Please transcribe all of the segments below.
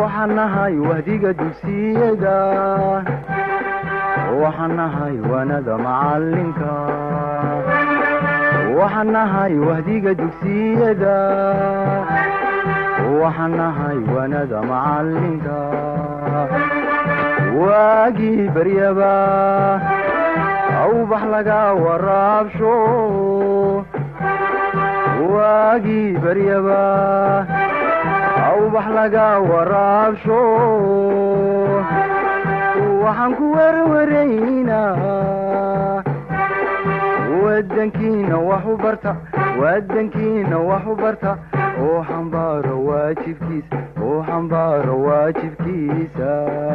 waxaan nahay wahdiga dugsiyada waxaan nahay waanada macalinka waxaan nahay wahdiga dugsiyada waxaan nahay waanada macalinka waagii baryaba awbax laga waraabsho waagii baryaba awbax laga waraabsho waxaan ku werwaraynaa wadankiina wax u barta wadankiina wax u barta oo xambaaro waajibkiisa oo xambaaro waajibkiisa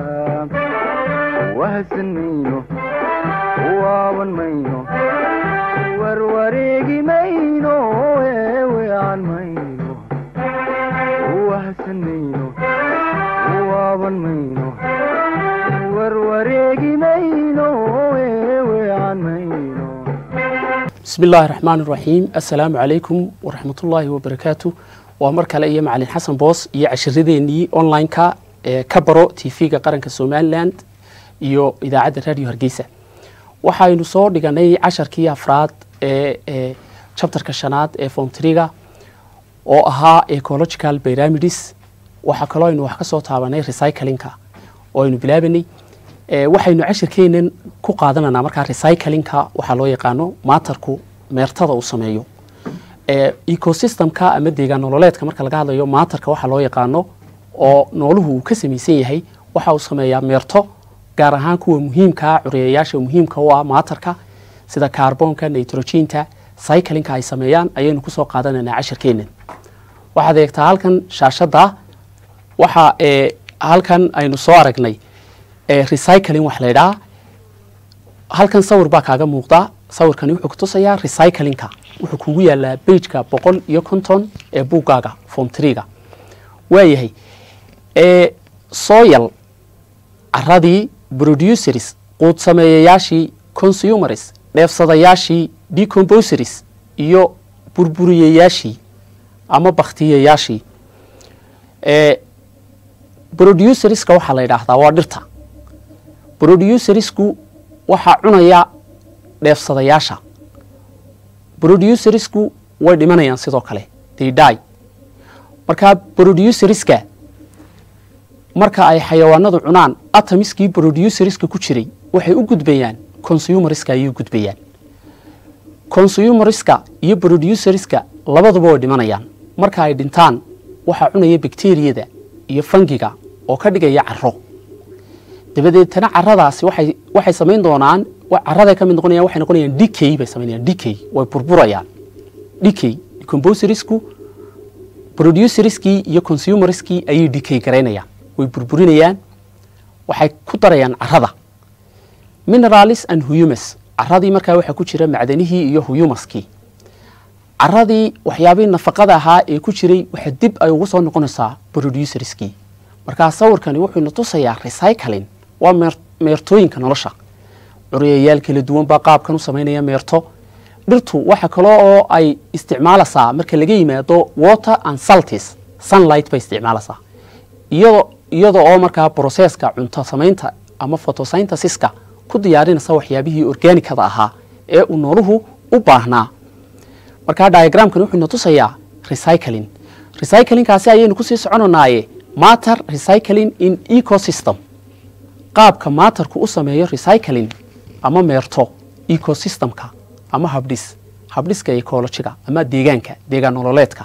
wahadsan mayno waaban mayno warwareegi mayno eewean mayno wahadsan mayno waaban mayno warwareegi mayno eewean mayno bismi illaahi raxmaan iraxiim assalaamu calaykum waraxmatullaahi wabarakaatu waa mar kale iyo macalin xasan boos iyo cashiradeenii online-ka ee ka baro t v-ga qaranka somalilan iyo idaacadda radio hargeysa waxaynu soo dhiganay casharkii afraad ee chapterka shanaad ee fomtriga oo ahaa ecological pyramids waxaa kaloo aynu wax ka soo taabanay recyclingka oo aynu bilaabanay waxaynu cashirkeenan ku qaadananaa markaa recyclingka waxaa loo yaqaano maatarku meertada uu sameeyo ecosystemka ama deegaan nololeedka marka laga hadlayo maatarka waxaa loo yaqaano oo nooluhu uu ka samaysan yahay waxa uu sameeyaa meerto gaar ahaan kuwa muhiimkaa cureyayaasha muhiimka u ah maatarka sida kaarboonka nitrogenta cyclingka ay sameeyaan ayaynu kusoo qaadananaa cashirkeenan waxaad eegtaa halkan shaashada waxa halkan aynu soo aragnay recycling wax la ydhaha halkan sawir baa kaaga muuqda sawirkani wuxuu kutusayaa recyclingka wuxuu kugu yaalaa bageka boqol iyo konton ee buuggaaga fomtriga waayahay soyal caradii producers quud sameeyayaashii consumers dheefsadayaashii decomposeries iyo burburiyayaashii ama baktiyayaashii producerska waxaa la yidhaahdaa waa dhirta producersku waxaa cunaya dheefsadayaasha producersku way dhimanayaan sidoo kale they die marka producerska marka ay xayawaanadu cunaan atomiskii producerska ku jiray waxay u gudbayaan consumerska ayay u gudbayaan consumerska iyo producerska labaduba way dhimanayaan marka ay dhintaan waxaa cunaya bacteriyada iyo fangiga oo ka dhigaya caro dabadeetana caradaasi waxay waxay samayn doonaan caraday ka mid noqonayaan waxay noqonayaan decay bay samaynayaan decay way burburayaan decay decomposersku producerskii iyo consumerskii ayay decay garaynayaan way burburinayaan waxay ku darayaan carada mineralis and humus caradii markaa waxaa ku jira macdanihii iyo huyumaskii caradii waxyaabihii nafaqada ahaa ee ku jiray waxa dib ay ugu soo noqonaysaa producerskii markaa sawirkani wuxuu na tusayaa recycling waa meertooyinka nolosha curyayaal kala duwan baa qaabkan u samaynaya meerto dhirtu waxa kale oo ay isticmaalaysaa marka laga yimaado water and saltis sunlight bay isticmaalaysaa iyado iyada oo markaa broseska cunto samaynta ama photosynthesiska ku diyaarinaysa waxyaabihii organicada ahaa ee uu nooluhu u baahnaa markaa diagramkani wuxuu na tusayaa recycling recyclingkaasi ayaynu kusii soconanaaye matter recycling in ecosystem qaabka maatarku u sameeyo recycling ama meerto ecosystemka ama habdhis habdhiska ecologiga ama deegaanka deegaan nololeedka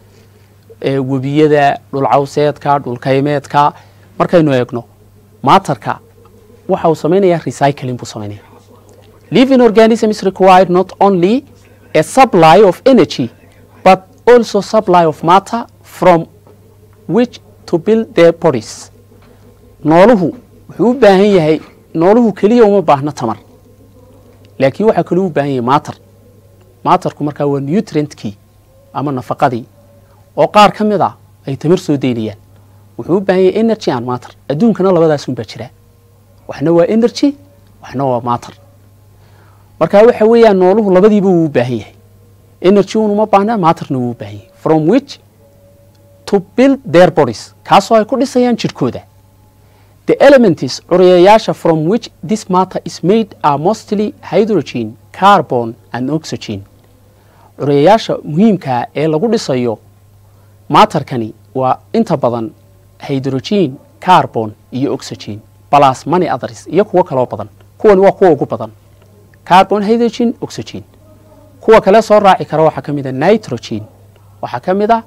webiyada dhulcawseedka dhulkaymeedka markaynu eegno maatarka waxa uu samaynayaa recycling buu samaynaya living organism is required not only a supply of energy but also supply of matter from which to build their bodies nooluhu wuxuu u baahan yahay nooluhu keliya uma baahno tamar laakiin waxaa kaloo u baahan yahay maatar maatarku markaa waa nutrientkii ama nafaqadii oo qaar ka mid a ay tamar soo daynayaan wuxuu u baahan yahay energy and matter adduunkana labadaas unbaa jira waxna waa energy waxna waa matter marka waxa weeyaan nooluhu labadiiba wuu u baahan yahay energy un uma baahna matterna wuu u baahan yahay from which to build their bodies kaasoo ay ku dhisayaan jidhkooda the elements curiyayaasha from which this matter is made are mostly hydrogen carbon and oxygen curiyayaasha muhiimkaa ee lagu dhisayo maatarkani waa inta badan hydrogen carbon iyo oxygen plus money others iyo kuwo kaloo badan kuwani waa kuwa ugu badan carbon hydrogen oxygen kuwa kale soo raaci kara waxaa ka mid a nitrogen waxaa ka mid a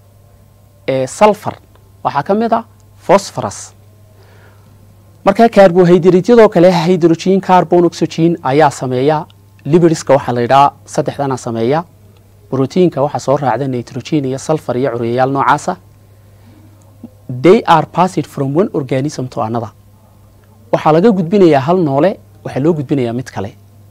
sulfur waxaa ka mid a phosphorus marka carbohydratesyadoo kale hydrogen carbon oxygen ayaa sameeya liberiska waxaa la yidhaha saddexdana sameeya brotiinka waxaa soo raacda nitrogen iyo sulfur iyo curiyayaal noocaasa they are passed from one organism to another waxaa laga gudbinayaa hal noole waxaa loo gudbinayaa mid kale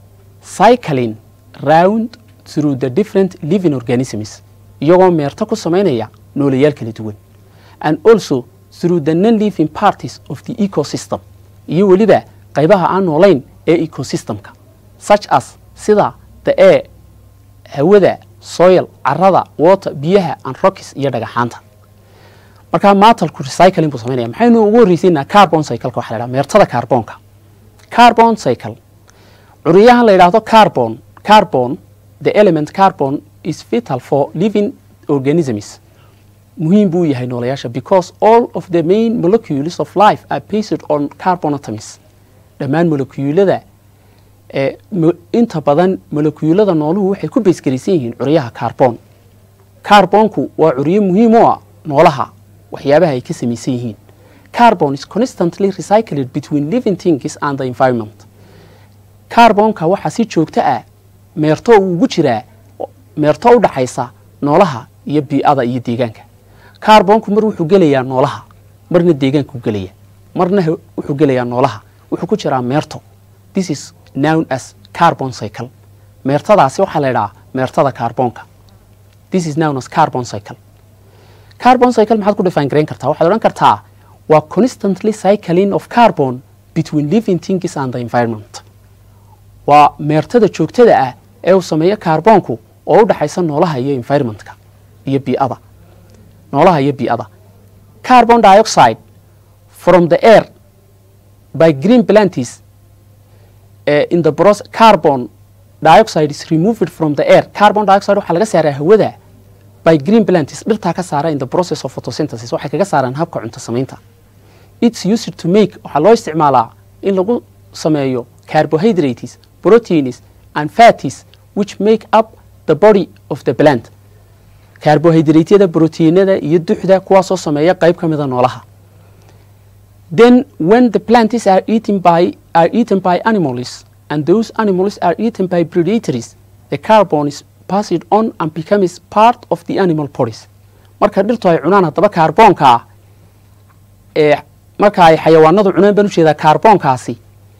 cycling round through the different living organisms iyagoo meerto ku samaynaya nooleyaal kala duwan and also through the non living parties of the ecosystem iyo weliba qaybaha aan noolayn ee ecosystemka such as sida the air hawada soil carada water biyaha and rockis iyo dhagaxaanta markaa maatalku recycling buu samaynaya maxaynu ugu horreysiinaa carbon cycleka waxa la yidhaha meertada carbonka carbon cycle curiyahan la yidhaahdo carbon carbon the element carbon is vital for living organisms muhiim buu yahay noolayaasha because all of the main molecules of life are based on carbon atoms dhammaan molecuulada ee inta badan molecuulada nooluhu waxay ku baysgaraysan yihiin curyaha carbon carbonku waa curyo muhiim u ah noolaha waxyaabaha ay ka samaysan yihiin carbon is constantly recycled between living things and the environment carbonka waxaa si joogto ah meerto uu ugu jiraa meerto u dhaxaysa noolaha iyo bii'ada iyo deegaanka carbonku mar wuxuu gelayaa noolaha marna deegaanku gelaya marna wuxuu gelayaa noolaha wuxuu ku jiraa meerto this is known as carbon cycle meertadaasi waxaa la yidhahaa meertada carbonka this is known as carbon cycle carbon cycle maxaad ku define garayn kartaa waxaad odhan kartaa waa constantly cycling of carbon between living things and the environment waa meertada joogtada ah ee uu sameeyo carbonku oo u dhaxaysa noolaha iyo environmentka iyo bii'ada noolaha iyo bii'ada carbon dioxide from the air by green planties uh, in the process carbon dioxide is removed from the air carbon dioxide waxaa laga saaraa hawada by green planties dhirtaa ka saara in the process of photosynthesis waxay kaga saaraan habka cunto samaynta it's used to make waxaa loo isticmaalaa in lagu sameeyo carbohydrates proteins and fatties which make up the body of the plant carbohydrateada proteinada iyo duxda kuwaasoo sameeya qayb ka mida noolaha then when the plants are eaten by are eaten by animals and those animals are eaten by predators the carbon is passed on and becomes part of the animal bodies marka dhirtu ay cunaan haddaba kaarboonka ah ee marka ay xayawaanadu cunaan baan ujeedaa kaarboonkaasi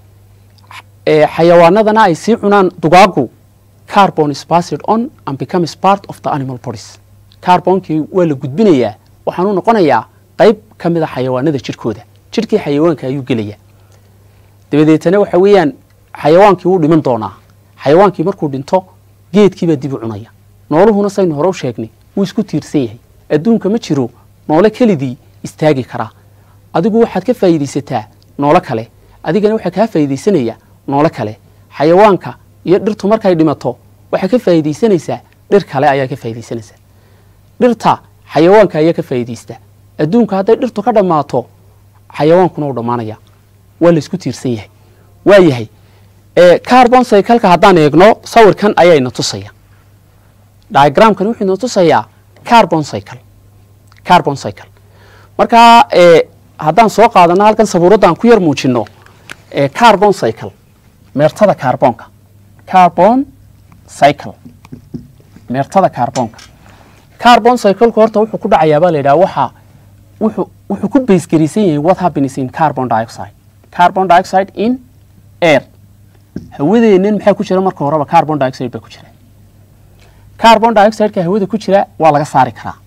ee xayawaanadana ay sii cunaan dugaagu carbon is passed on and becomes part of the animal bodies carboonkii waa la gudbinayaa waxaanu noqonayaa qayb ka mid a xayawaanada jidhkooda jidhkii xayawaanka ayuu gelayaa dabadeetana waxa weeyaan xayawaankii wuu dhiman doonaa xayawaankii markuu dhinto geedkiibaa dib u cunaya nooluhuna saynu hore u sheegnay wuu isku tiirsan yahay adduunka ma jiro noole kelidii istaagi karaa adigu waxaad ka faa'iidaysataa noolo kale adigana waxaa kaa faa'iidaysanaya noolo kale xayawaanka iyo dhirtu markay dhimato waxaa ka faa'iidaysanaysaa dhir kale ayaa ka faa'iidaysanaysaa dhirta xayawaanka ayaa ka faa'iidaysta adduunka hadday dhirtu ka dhammaato xayawaankuna uu dhammaanaya waa la isku tiirsan yahay waa yahay carbon cycleka haddaan eegno sawirkan ayaa ina tusaya diagramkan wuxuu ina tusayaa carbon cycle carbon cycle markaa haddaan soo qaadano halkan sabuuraddan ku yar muujino carbon cycle meertada carbonka carbon cycle meertada carbonka carbon cycleku horta wuxuu ku dhacayaa baa la yidhaha waxa wuxuu wuxuu ku baysgaraysan yahay what happens in carbon dioxide carbon dioxide in air hawadeennan maxaa ku jira marka horeba carbon dioxide baa ku jira carbon dioxideka hawada ku jira waa laga saari karaa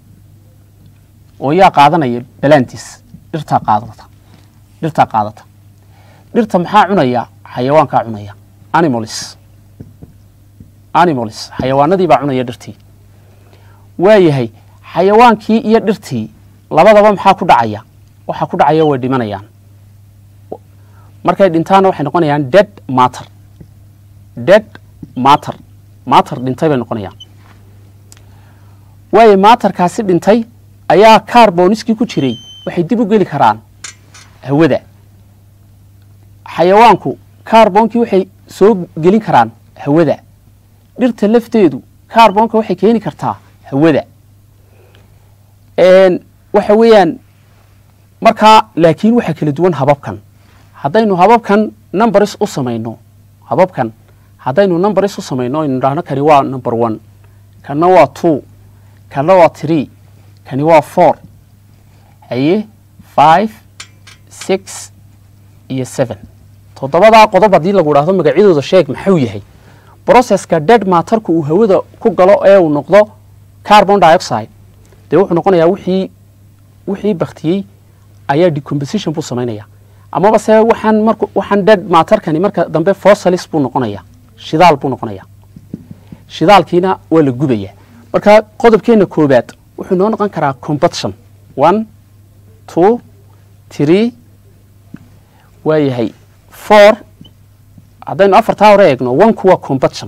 oo yaa qaadanaya balantis dhirtaa qaadata dhirtaa qaadata dhirta maxaa cunaya xayawaankaa cunaya animals animals xayawaanadii baa cunaya dhirtii waa yahay xayawaankii iyo dhirtii labadaba maxaa ku dhacaya waxaa ku dhacaya way dhimanayaan markay dhintaana waxay noqonayaan dead matter dead matter matter dhintay bay noqonayaan waayo maatarkaasi dhintay ayaa carboniskii ku jiray waxay dib u geli karaan hawada xayawaanku carboonkii waxay soo gelin karaan hawada dhirta lafteedu carbonka waxay keeni kartaa hawada waxa weeyaan markaa laakiin waxaa kala duwan hababkan haddaynu hababkan numbers u samayno hababkan haddaynu numbers u samayno aynu idhaahno kani waa number one kana waa two kana waa tree kani waa four haye five six iyo seven toddobadaa qodob haddii lagu idhaahdo magacyadooda sheeg maxuu yahay processka dead matarku uu hawada ku galo ee uu noqdo carbon dioxide dee wuxuu noqonayaa wixii wixii baktiyey ayaa decomposition buu samaynaya amaba se waxaan mar waxaan dead matarkani marka dambe fossilis buu noqonaya shidaal buu noqonaya shidaalkiina waa la gubaya marka qodobkeena koobaad wuxuu noo noqon karaa combustion one two tree waa yahay four haddaynu afartaa hore eegno onku waa combustion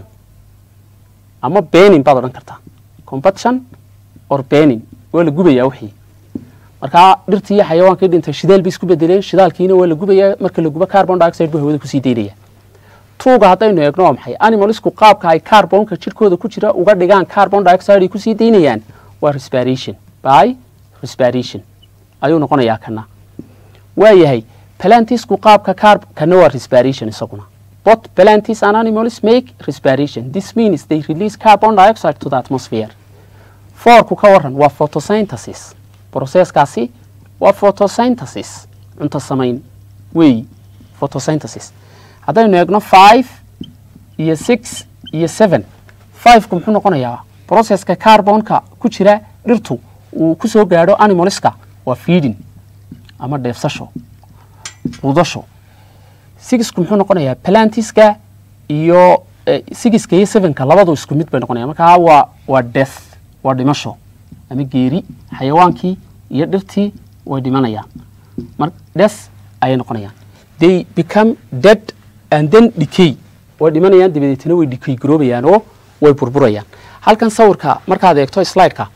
ama benin baad odhan kartaa combustion or benin waa la gubayaa wixii markaa dhirtii iyo xayawaankii dhintay shidaal bay isku bedeleen shidaalkiina waa la gubayaa marka la gubo carbon dioxide buu hawada kusii daynaya tuuga haddaynu eegno waa maxay animalisku qaabka ay carbonka jirkooda ku jira uga dhigaan carbon dioxide ay kusii daynayaan waa respiration by respiration ayuu noqonayaa kana waa yahay plantisku qaabka carb kana waa respiration isaguna both plantis and animals make respiration this means they release carbon dioxide to the atmosphere fourku ka waran waa photosynthesis processkaasi waa photosynthesis cunto samayn weeyi photosynthesis haddaynu eegno five iyo six iyo seven fiveku muxuu noqonayaa processka carbonka ku jira dhirtu uu ku soo gaadho animalska waa feeding ama dheefsasho quudasho sixku muxuu noqonayaa plantiska iyo sixiska iyo sevenka labadu isku mid bay noqonaya markaa waa waa death waa dhimasho ama geeri xayawaankii iyo dhirtii way dhimanayaan mar death ayay noqonayaan they become dead and then decay way dhimanayaan dabadeetna way decay garoobayaan oo way burburayaan halkan sawirka markaad eegto slideka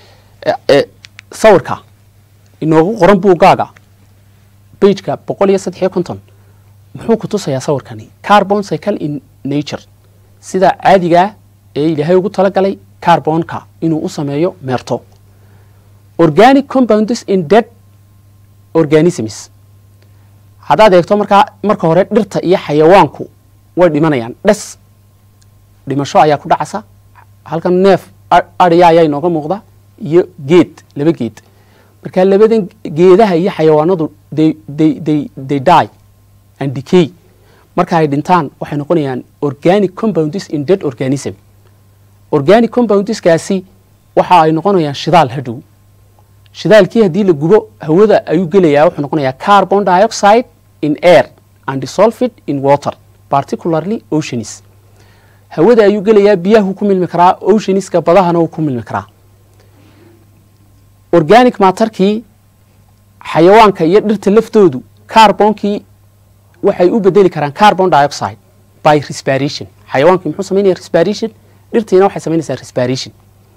sawirka inoogu qoran buuggaaga bageka boqol iyo saddex iyo konton muxuu ku tusayaa sawirkani carbon cycle in nature sida caadigaa ee ilaahay ugu talagalay carbonka inuu u sameeyo meerto organic compounds in dead organisms haddaad eegto markaa marka hore dhirta iyo xayawaanku way dhimanayaan dhes dhimasho ayaa ku dhacasa halkan neef adhiya ayaa inooga muuqda iyo geed laba geed marka labadan geedaha iyo xayawaanadu they die and decay marka ay dhintaan waxay noqonayaan organic compounds in dead organism organic compoundskaasi waxa ay noqonayaan shidaal hadhow shidaalkii haddii la gubo hawada ayuu gelayaa wuxuu noqonayaa carbon dioxide in air and dissolved in water particularly oceans hawada ayuu gelayaa biyahu ku milmi karaa oceaniska badahana uu ku milmi karaa organic matarkii xayawaanka iyo dhirta laftoodu carbonkii waxay u bedeli karaan carbon dioxide by respiration xayawaankii muxuu samaynaya respiration dhirtiina waxay samaynaysaa respiration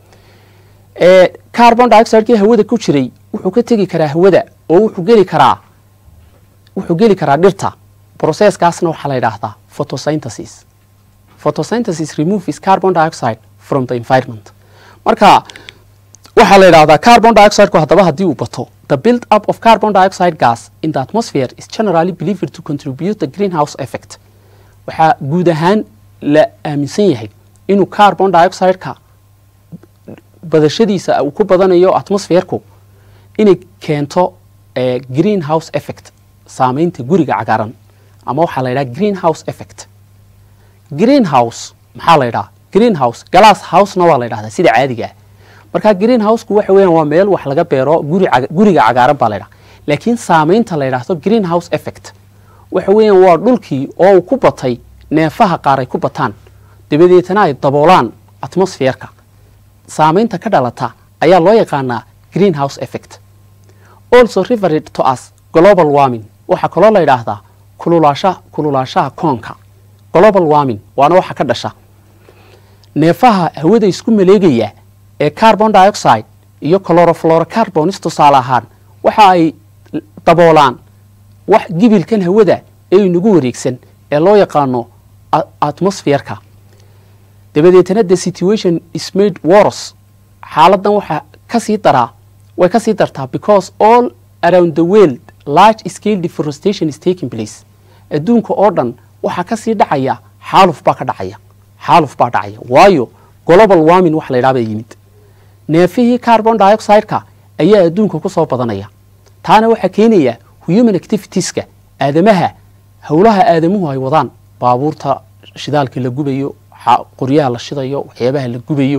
carbon dioxidekii hawada ku jiray wuxuu ka tegi karaa hawada oo wuxuu geli karaa wuxuu geli karaa dhirta processkaasna waxaa la yidhaahdaa photosynthesis photosynthesis removes carbon dioxide from the environment marka waxaa la yidhahdaa carbon dioxideku haddaba haddii uu bato the build up of carbon dioxide gas in the atmosphere is generally believed to contribute the greenhouse effect waxaa guud ahaan la aaminsan yahay inuu carbon dioxideka badashadiisa uu ku badanayo atmosferku inay keento greenhouse effect saameynta guriga cagaaran ama waxaa la yidhaha greenhouse effect greenhouse maxaa la yidhaha greenhouse glass housena waa la yidhahdaa sida caadiga ah marka greenhouseku waxa weeyaan waa meel wax laga beero guri guriga cagaaran baa la yidhaha laakiin saameynta la yidhaahdo greenhouse effect waxa weeyaan waa dhulkii oo uu ku batay neefaha qaar ay ku bataan dabadeetana ay daboolaan atmosferka saameynta ka dhalata ayaa loo yaqaanaa greenhouse effect also referred to as global warming waxaa kaloo la yidhaahdaa kululaasha kululaashaha koonka global warming waana waxa ka dhasha neefaha hawada isku maleegaya ee carbon dioxide iyo chlorofluorocarbonis tusaale ahaan waxa ay daboolaan wax gibilkan hawada ee inagu wareegsan ee loo yaqaano atmosferka dabadeetana the situation is made worse xaaladan waxaa kasii daraa way kasii dartaa because all around the world large scale deforestation is taking place adduunka oo dhan waxaa kasii dhacaya xaaluf baa ka dhacaya xaaluf baa dhacaya waayo global warming wax la yidhaha baa yimid neefihii carbon dioxide-ka ayaa adduunka ku soo badanaya taana waxaa keenaya human activitieska aadamaha howlaha aadamuhu ay wadaan baabuurta shidaalka la gubayo qoryaha la shidayo waxyaabaha la gubayo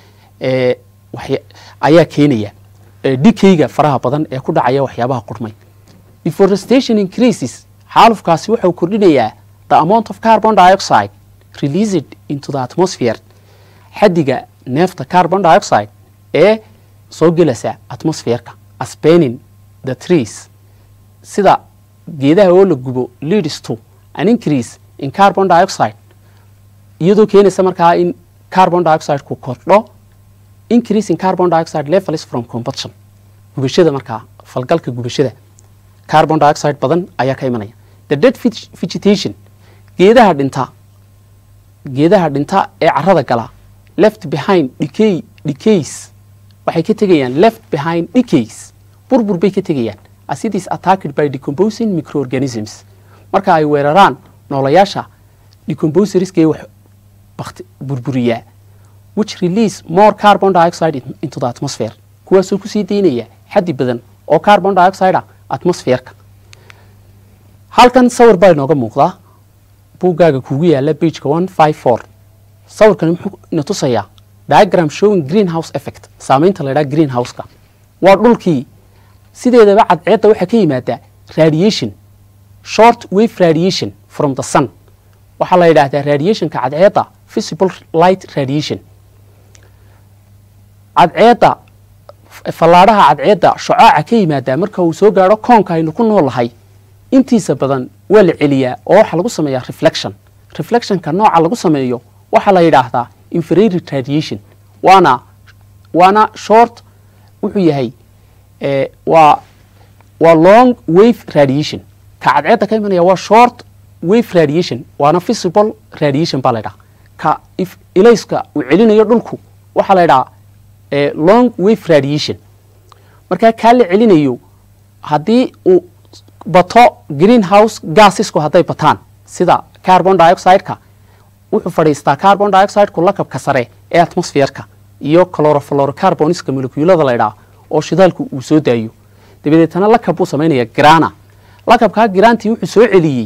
ayaa keenaya dhikayga faraha badan ee ku dhacaya waxyaabaha qurmay deforestation increases xaalufkaasi wuxuu kordhinayaa the amount of carbon dioxide released into the atmosphere xadiga neefta carbon dioxide ee soo gelasa atmosferka aspening the trees sida geedaha oo la gubo leads to an increase in carbon dioxide iyadoo keenaysa markaa in carbon dioxide ku kordho increase in carbon dioxide levels from combustion gubashada markaa falgalka gubashada carbon dioxide badan ayaa ka imanaya the dead vegetation geedaha dhinta geedaha dhinta ee carada gala left behind decay decays waxay ka tegayaan left behind decays burbur bay ka tegayaan as it is attacked by decomposing microorganisms marka ay weeraraan noolayaasha decomposerska ee wax bakti burburiyaa which release more carbon dioxide into the atmosphere kuwaasoo kusii daynaya xaddi badan oo carbon dioxide ah atmosferka halkan sawir baa inooga muuqdaa buuggaaga kugu yaala bageka one five four sawirkani muxuu ina tusayaa diagram showing greenhouse effect saameynta la ydhaha greenhouseka waa dhulkii sideedaba cadceedda waxaa ka yimaadaa radiation short wave radiation from the sun waxaa la yidhaahdaa radiationka cadceedda visible light radiation cadceedda fallaadhaha cadceedda shocaaca ka yimaadaa marka uu soo gaadho koonka aynu ku noolahay intiisa badan waa la celiyaa oo waxaa lagu sameeyaa reflection reflectionka nooca lagu sameeyo waxaa la yidhaahdaa infrared radiation waana waana short wuxuu yahay waa waa long wave radiation ka cadceedda ka imanaya waa short wave radiation waana visible radiation baa la ydhaha ka ilayska uu celinayo dhulku waxaa la ydhaha long wave radiation markaa kaa la celinayo haddii uu bato greenhouse gasisku hadday bataan sida carbon dioxide-ka wuxuu fadhiistaa carbon dioxide-ku lakabka sare ee atmosferka iyo chlorofluorocarboniska molecuulada la ydhaha oo shidaalku uu soo daayo dabadeetana lakab buu samaynaya grana lakabkaa grantii wuxuu soo celiyey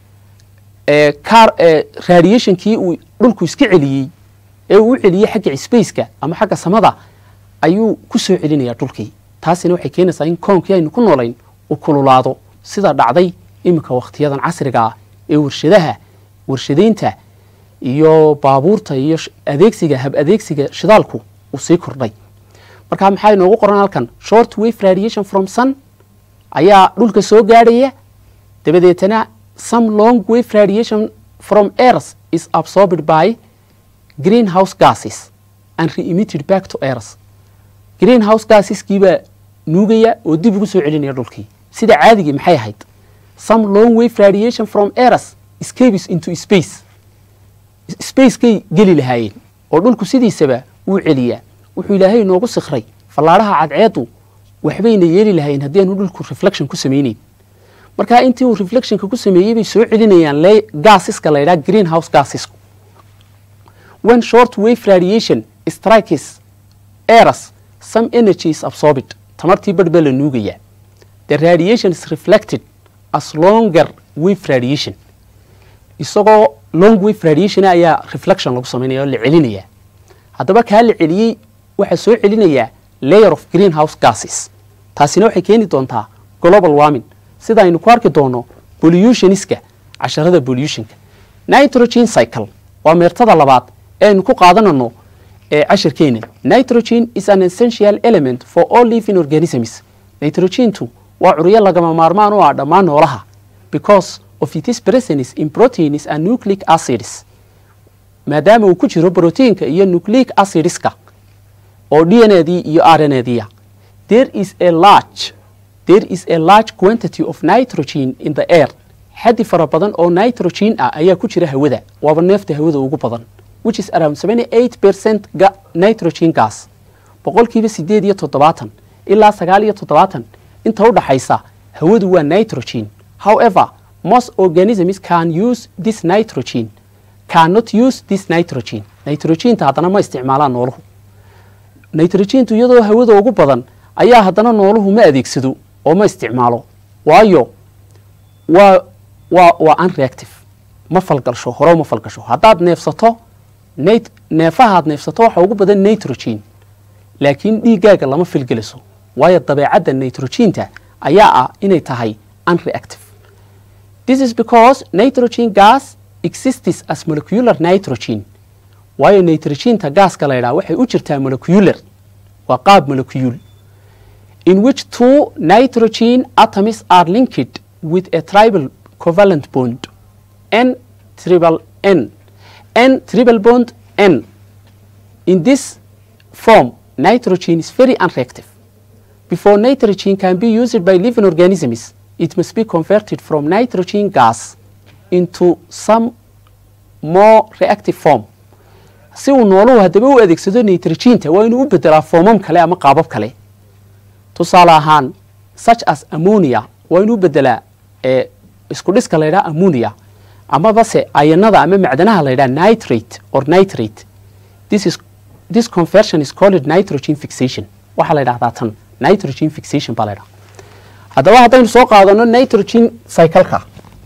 radiationkii uu dhulku iska celiyey ee uu u celiyey xagga spaceka ama xagga samada ayuu ku soo celinaya dhulkii taasina waxay keenaysaa in koonkii aynu ku noolayn uu kululaado sida dhacday iminka wakhtiyadan casriga ah ee warshadaha warshadaynta iyo baabuurta iyo adeegsiga hab adeegsiga shidaalku uu sii kordhay marka maxaa inoogu qoran halkan short wave radiation from sun ayaa dhulka soo gaadhaya dabadeetana some long wave radiation from earth is absorbed by greenhouse gases and re-emitted back to earth greenhouse gaseskiibaa nuugaya oo dib ugu soo celinaya dhulkii sida caadigii maxay ahayd some long wave radiation from earth escapes into space spacekay geli lahaayeen oo dhulku sidiisaba wuu celiyaa wuxuu ilaahay inoogu sikray fallaadhaha cadceedu waxbayna yeeli lahaayeen haddii aanu dhulku reflection ku samayneyn markaa intii uu reflectionka ku sameeyey bay soo celinayaan gaasiska la ydhaha greenhouse gasisku when short wave radiation strikes earth some energy is absorbed tamartii badh baa la nuugayaa the radiation is reflected as longer wave radiation isagoo long wave radiation ayaa reflection lagu samaynaya oo la celinayaa haddaba kaa la celiyey waxaa soo celinayaa layer of greenhouse gases taasina waxay keeni doontaa global warming sida aynu ku arki doono pollutionska casharada pollutionka nitrogen cycle waa meertada labaad ee aynu ku qaadanano ee cashirkeena nitrogen is an essential element for all living organisms nitrogentu waa curyo lagama maarmaan u ah dhammaan noolaha because of its presence in proteins and nucleic acids maadaama uu ku jiro brotiinka iyo nucleic acidska oo d n adii iyo r n adiya there is a large there is a large quantity of nitrogen in the air xaddi fara badan oo nitrogen ah ayaa ku jira hawada waaba neefta hawada ugu badan which is around 78 percent ga nitrogen gas boqolkiiba sideed iyo toddobaatan ilaa sagaal iyo toddobaatan inta u dhaxaysa hawadu waa nitrogen however most organisms can use this nitrogen cannot use this nitrogen nitrogenta haddana ma isticmaalaan nooluhu nitrogentu iyadoo hawada ugu badan ayaa haddana nooluhu ma adeegsado oo ma isticmaalo waayo waa waa waa unreactive ma falgalsho hore ma falgasho haddaad neefsato nit neefahaad neefsato waxa ugu badan nitrogen laakiin dhiiggaaga lama filgeliso waayo dabeecadda nitrogenta ayaa ah inay tahay unreactive this is because nitrogen gas exists as molecular nitrogen waayo nitrogenta gaaska la ydhaha waxay u jirtaa molecular waa qaab molecule in which two nitrogen atoms are linked with a tribal covalent bond n triple n n triple bond n in this form nitrogen is very unreactive before nitrogen can be used by living organisms it must be converted from nitrogen gas into some more reactive form si uu nooluhu haddaba u adeegsado nitrogenta waa inuu u bedelaa foomam kale ama qaabab kale tusaale ahaan such as ammonia waa inuu bedelaa ee isku dhiska la ydhaha ammonia amaba se ayanada ama macdanaha la ydhaha nitrate or nitrate this is this conversion is called nitrogen fixation waxaa la ydhahdaa tan nitrogen fixation baa la ydhaha haddaba haddaynu soo qaadano nitrogen cycleka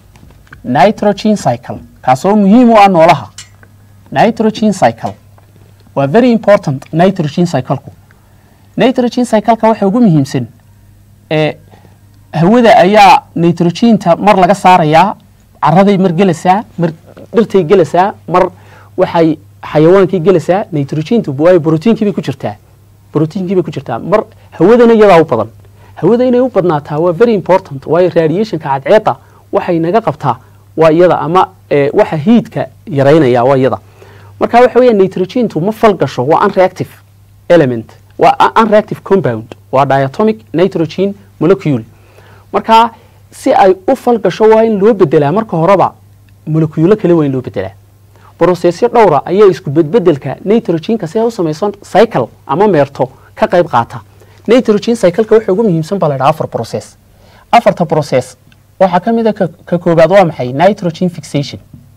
nitrogen cycle kaasoo muhiim u ah noolaha nitrogen cycle waa very important nitrogen cycleku nitrogen cycleka waxa ugu muhiimsan ee hawada ayaa nitrogenta mar laga saarayaa caraday mar gelaysaa mar dhirtay gelaysaa mar waxay xayawaankii gelaysaa nitrogentu waayo brotiinkii bay ku jirtaa brotiinkii bay ku jirtaa mar hawadana iyadaa u badan hawada inay u badnaataa waa very important waayo radiationka cadceedda waxay naga qabtaa waa iyada ama waxa hiidka yaraynaya waa iyada marka waxa weya nitrogentu ma fal gasho waa unreactive element waa unreactive compound waa diatomic nitrogen molecule marka si ay u fal gasho waa in loo bedelaa marka horeba moleculo kale waa in loo bedelaa brosesyo dhowra ayaa isku bedbedelka nitrogenka si ay u samayso cycle ama meerto ka qayb qaata nitrogen cycleka waxa ugu muhiimsan baa la ydhaha afar process afarta process waxaa ka mid a ka koobaad waa maxay nitrogen fixation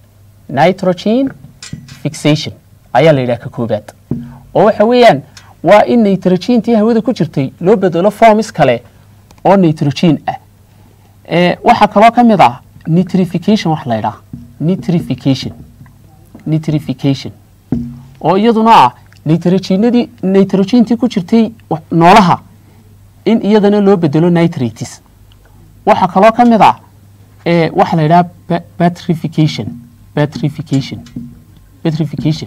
nitrogen fixation ayaa la yidhaha ka koobaad oo waxa weeyaan waa in nitrogentii hawada ku jirtay loo bedelo formis kale oo nitrogen ah waxaa kaloo ka mid ah nitrification wax la ydhaha nitrification nitrification oo iyaduna ah nitrogenadii nitrogentii ku jirtay noolaha in iyadana loo bedelo nitrates waxaa kaloo ka mid ah waxa la yidhaha batrification batrification batrification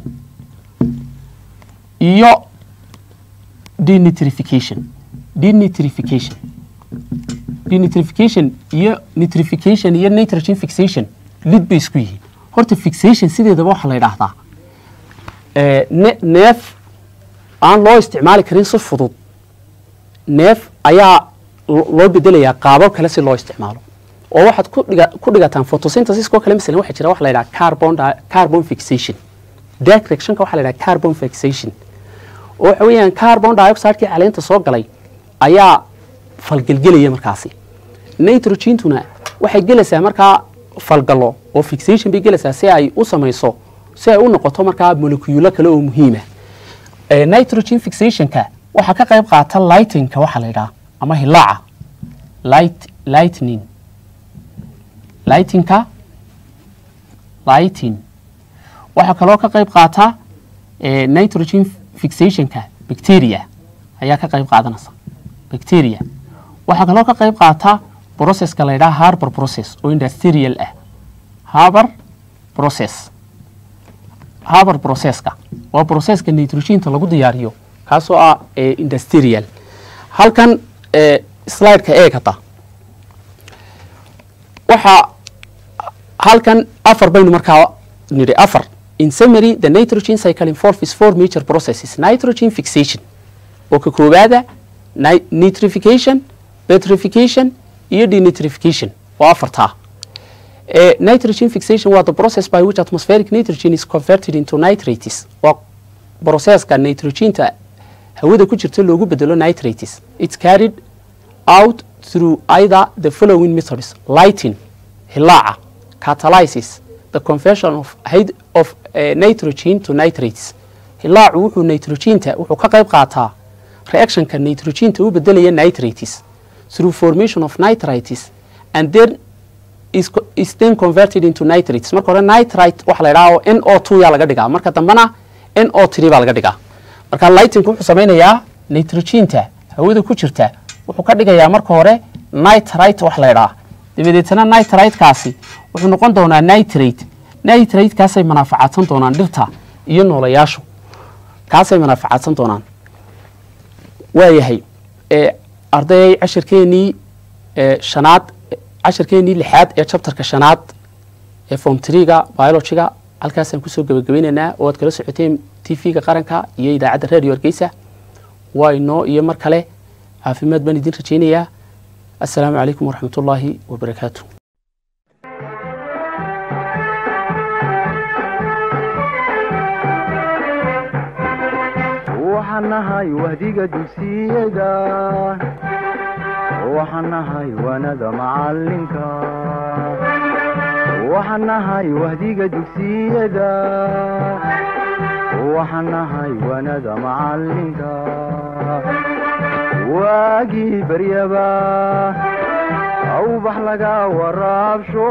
iyo denitrification denitrification denitrification iyo nitrification iyo nitrogen fixation lid bay isku yihiin horta fixation sideedaba waxaa la yidhaahdaa neef aan loo isticmaali karin si fudud neef ayaa loo bedelayaa qaabab kale si loo isticmaalo oo waxaad ku dhigataan photosynthesiskoo kale masalan waxaa jira waxa la yidhaha carbon carbon fixation directionka waxa la yidhaha carbon fixation oo waxa weeyaan carbon dioxidekii caleenta soo galay ayaa falgelgelaya markaasi nitrogentuna waxay gelaysaa markaa falgalo oo fixation bay gelaysaa si ay u samayso si ay u noqoto markaa moleculo kale oo muhiima nitrogen fixationka waxaa ka qayb qaata lightinka waxaa la yidhaha ama hilaaca light lightning lightinka lighting waxaa kaloo ka qayb qaata nitrogen fixationka bacteria ayaa ka qayb qaadanaysa bacteria waxaa kaloo ka qayb qaata processka la yidhaha harbor process oo industrial ah harbor process harbor processka waa processka nitrogenka lagu diyaariyo kaasoo ah industrial halkan slideka eeg hadda waxaa halkan afar baynu markaa nidhi afar in summary the nitrogen cycle involves four major processes nitrogen fixation oo ka koowaada nitrification petrification iyo denitrification waa afartaa nitrogen fixation waa the process by which atmospheric nitrogen is converted into nitrates waa processka nitrogenta hawada ku jirta loogu bedelo nitrates it's carried out through either the following methods lighting hilaaca catalysis the conversion of, of uh, nitrogen to nitrates hilaacu wuxuu nitrogenta wuxuu ka qayb qaataa reactionka nitrogenta u bedelaya nitrates through formation of nitrites and then is, is then converted into nitrates marka hore nitrite waxa la yidhaha n o two yaa laga dhigaa marka dambena n o three baa laga dhigaa marka lightingku wuxuu samaynayaa nitrogenta hawada ku jirta wuxuu ka dhigayaa marka hore nitrite wax la yidhaha dabadeetana nitritekaasi wuxuu noqon doonaa nitrate nitratekaasay manaafacaadsan doonaan dhirta iyo noolayaashu kaasay manaafacaadsan doonaan waayahay ardayay cashirkeenii shanaad cashirkeenii lixaad ee chapterka shanaad ee form treega biologyga halkaasaan kusoo gebagabeynaynaa oo aad kala socoteen t v-ga qaranka iyo idaacadda radio hargeysa waa inoo iyo mar kale caafimaad baan idin rajaynayaa assalaamu calaykum waraxmat ullaahi wabarakaatu waxaan nahay wahdiga dugsiyada waxaan nahay wanada macalinka waxaan nahay wahdiga dugsiyada waxaan nahay wanada macalinka waagii baryaba awbax laga waraabsho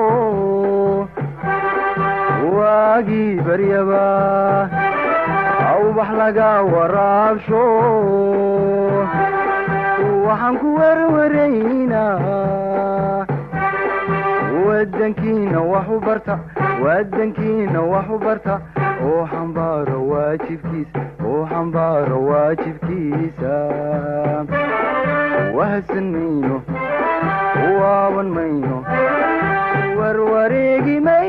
waagii baryaba awbax laga waraabsho waxaan ku werwaraynaa wadankiina wax u barta wadankiina wax u barta oo xambaaro waajibkiisa oo xambaaro waajibkiisa wahadsan mayno waaban mayno warwareegi may